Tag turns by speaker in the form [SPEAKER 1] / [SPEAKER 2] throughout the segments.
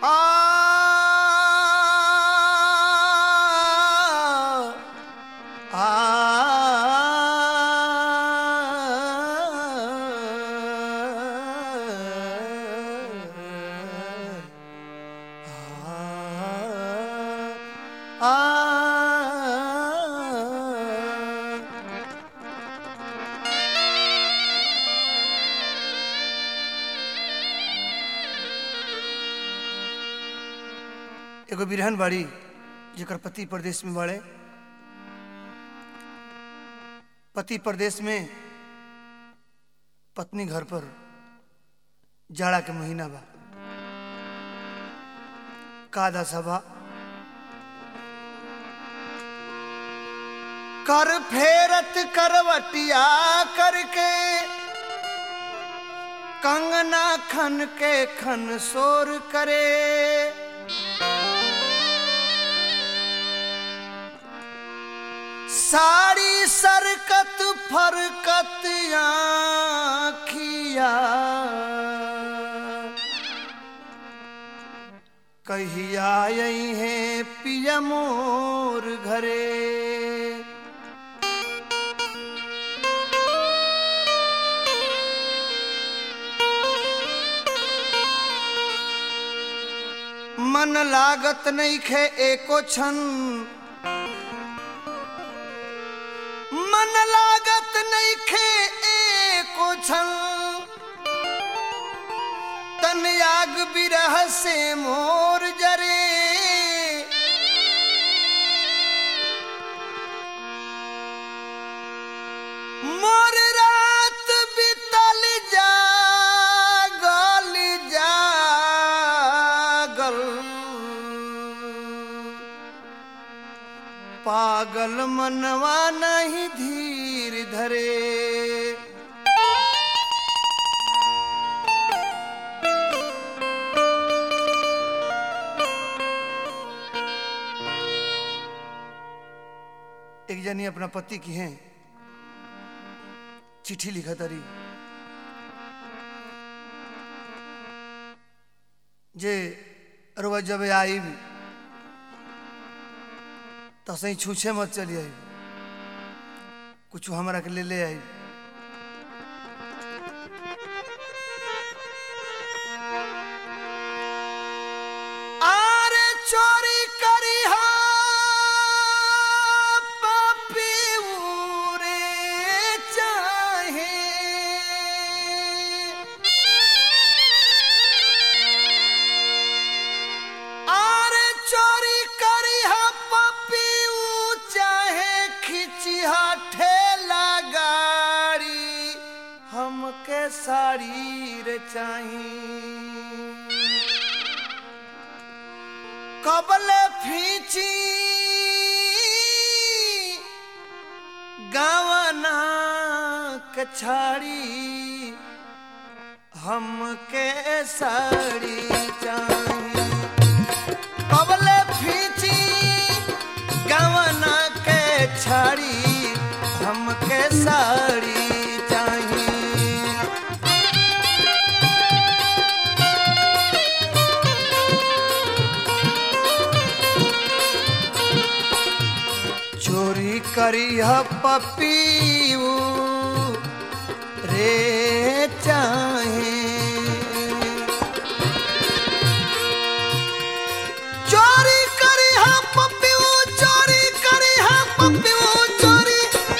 [SPEAKER 1] एगो बिरहन बाड़ी जेकर पति प्रदेश में बाड़े पति प्रदेश में पत्नी घर पर जाड़ा के महीना बा कादा सभा कर फेरत करवटिया करके कंगना खन के खन शोर करे साड़ी सरकत फरकत आखिया कहिया आई है पिया मोर घरे मन लागत नहीं खे एको क्षण मन लागत नहीं खे एको क्षण तन याग बिरह से मोर जरे मोर रात बितल जागल जागल पागल मनवा नहीं धीर धरे एक जनी अपना पति की हैं चिट्ठी लिखा तारी जे अरवा जब आई तो सही छूछे मत चली आई कुछ हमारा के ले ले आई आरे चोरी करी हा पापी उरे चाहे आरे चोरी करी हा पपी चाहे खिची हा ठेला गाड़ी हमके साड़ी रे चाही कबले फीची गावना कछाड़ी हमके साड़ी चाहिए कबले फीची गवना के छाड़ी हमके साड़ी चाहिए चोरी करी ह पपीऊ रे चाहे चोरी करी हा पप्पू चोरी करी हा पप्पू चोरी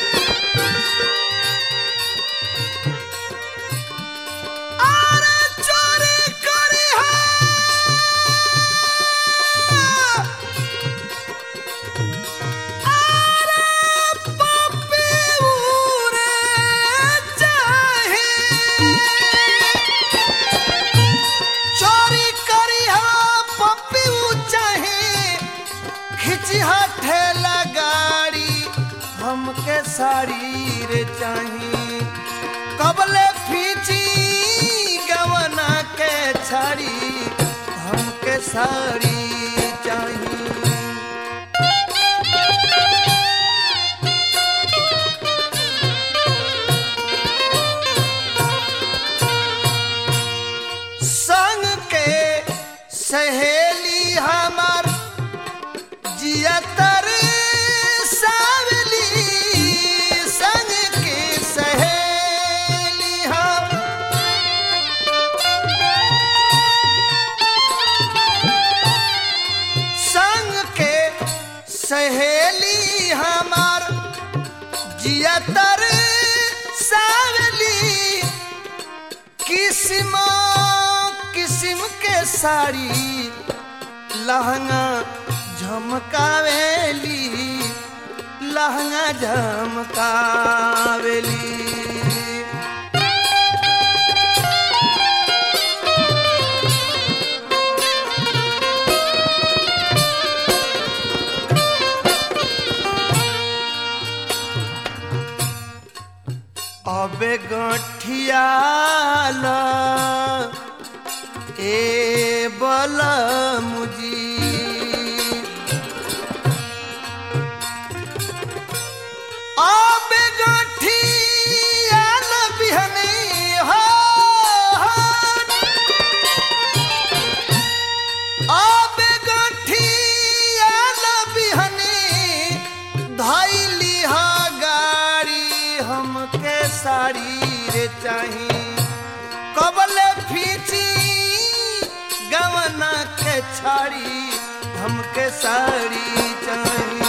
[SPEAKER 1] अरे चोरी करी हा अरे पप्पू रे चाहे चोरी करी हा पप्पी चाहे खिची हा ठेला गाड़ी हमके साड़ी रे चाही कबले फीची गवना के छाड़ी हमके साड़ी चाही संग के सहे किस्म किस्म के साड़ी लहंगा झमकावेली लहंगा झमकावेली अबे गठियाल ए बल मुजी अबे गठियाल बिहनी हो अबे गठियाल बिहनी धैली हा गाड़ी हमके साड़ी रे चाही कबले फीची गवना के छाड़ी हमके साड़ी चाही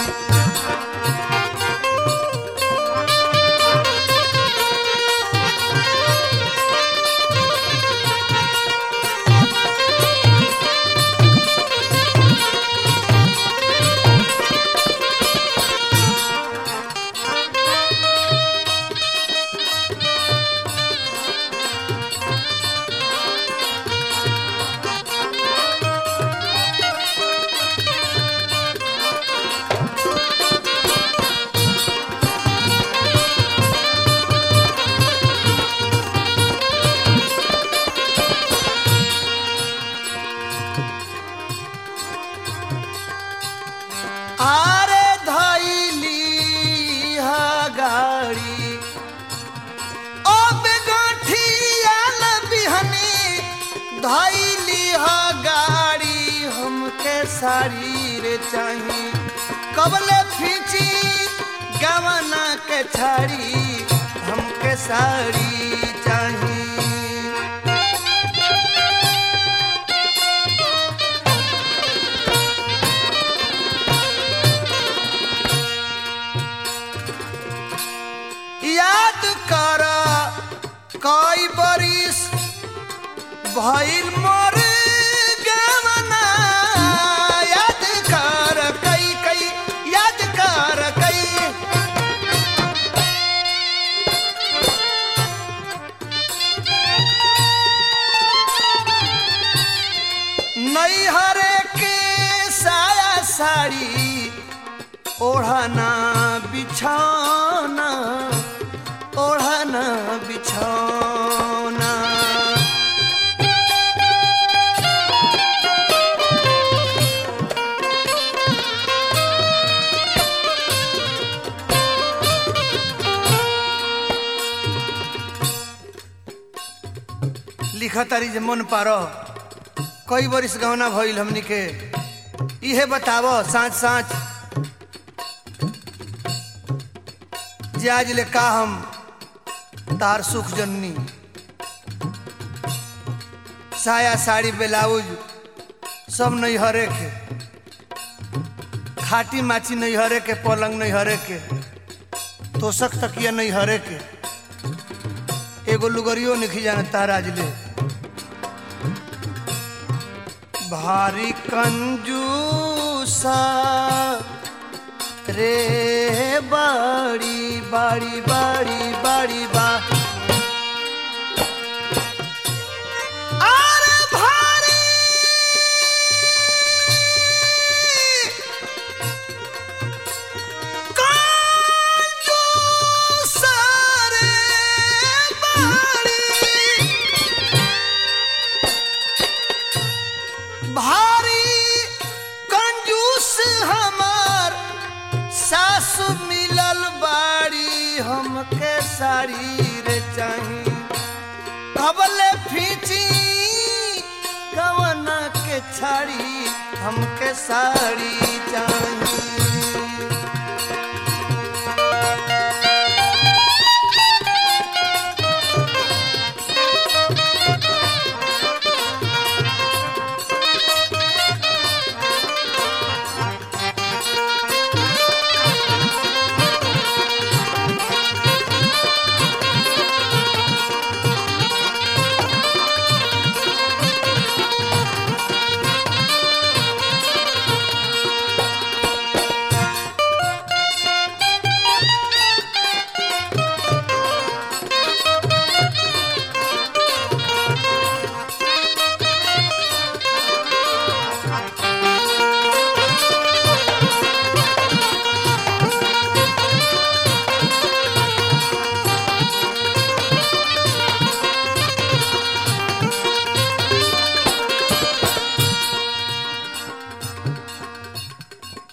[SPEAKER 1] आरे धैली हा गाड़ी अब गठियाल बिहनी धैली हा गाड़ी हमके साड़ी रे चाही कबले फीची गवना के छाड़ी हमके साड़ी चाही याद कर कई बरिस भइल मोर गवना याद कर कई कई याद कर कई नैहरे के साया साड़ी ओढ़ना बिछौना ओढ़ना बिछौना लिखतारी जे मन पारो कई बरिस गहना भइल हमनी के इहे बतावो साँच साँच जे आज ले का हम तार सुख जननी साया साड़ी ब्लाउज सब नैहरे के खाटी माची नैहरे के पलंग नैहरे के तोसक तकिया नैहरे के एगो लुगरियो नहीं जाने तार आज ले भारी कंजूसा रे बाड़ी बाड़ी बाड़ी बाड़ी बा अरे भारी कंजूसा रे बाड़ी भारी कंजूस हमार सासु मिलल बाड़ी हमके साड़ी रे चाही कबले फीची कवना के छाड़ी हमके साड़ी चाही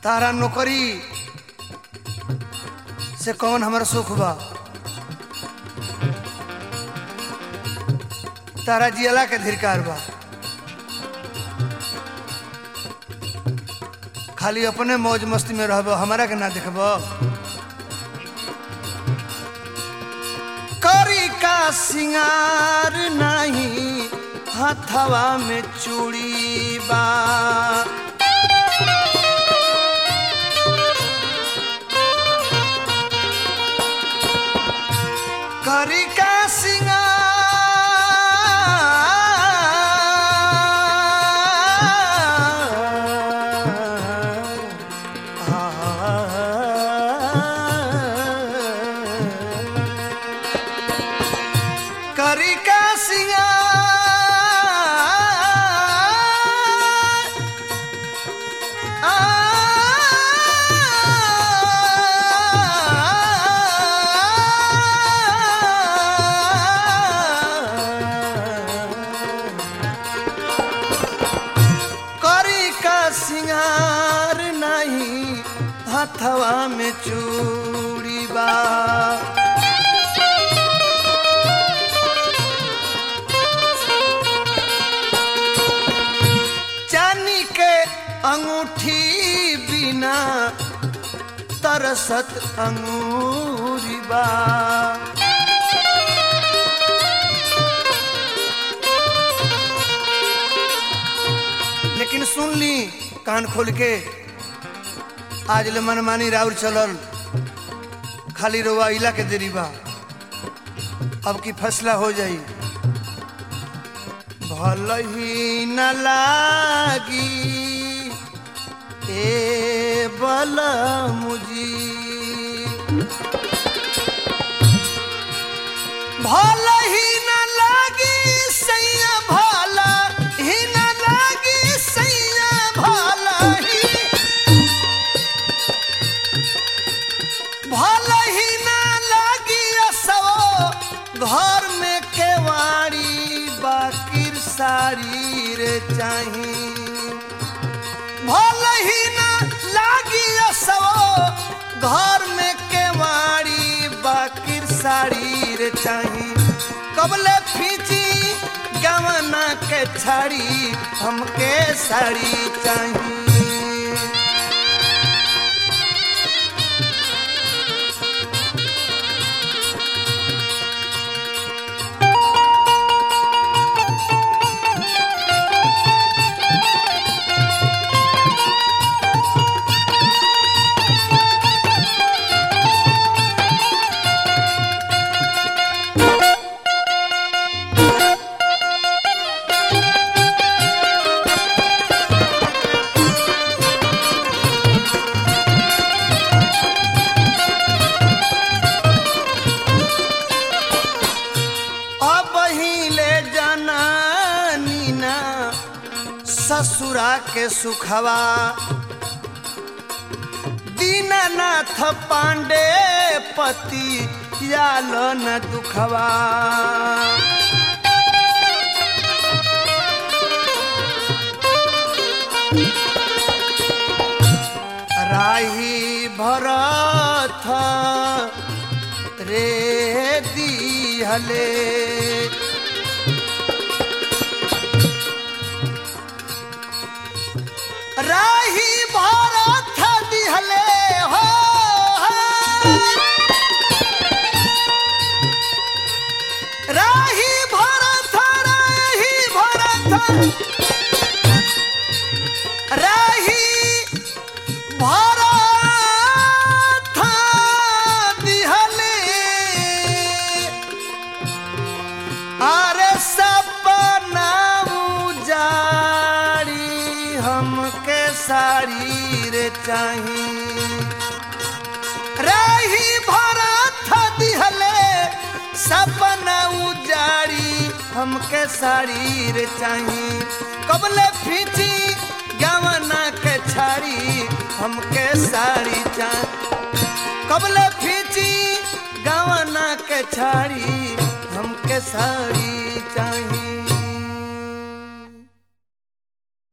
[SPEAKER 1] तारा नौकरी से कौन हमारा सुख बा तारा जियला के धिरकार बा खाली अपने मौज मस्ती में रहब हमारा के ना देखब करी का सिंगार नहीं हथवा में चूड़ी बा करी का सिंगार करी का सिंगार करी का सिंगार नहीं हथवा में चूड़ी बा चांदी के अंगूठी बिना तरसत अंगूरी बा लेकिन सुन ली कान खोल के आज ले मनमानी राउर चलल खाली रोवा इला के देरी बा अब की फैसला हो जाई भल ही न लागी ए बल मुजी भल ही न लागी सैया भल ही न लागी सैया भल ही भल ही न लागी असो घर में केवाड़ी बाकिर साड़ी रे चाही भल ही न लागी असो घर में केवाड़ी बाकिर साड़ी रे चाही कबले फीची गवना के छाड़ी हमके साड़ी चाही अब ही ले जाना नीना ससुरा के सुखवा दीनानाथ पांडे पति याल न दुखवा राही भरत रे दिहले राही भरत दिहले हो राही भरत राही भरत राही भरत दिहले अरे सपना उजाड़ी हमके साड़ी रे चाही रही भरत दिहले सपना उजाड़ी हमके साड़ी रे चाही कबले फीची गवना के छाड़ी हमके साड़ी चाही कबले फीची गवना के छाड़ी हमके साड़ी चाही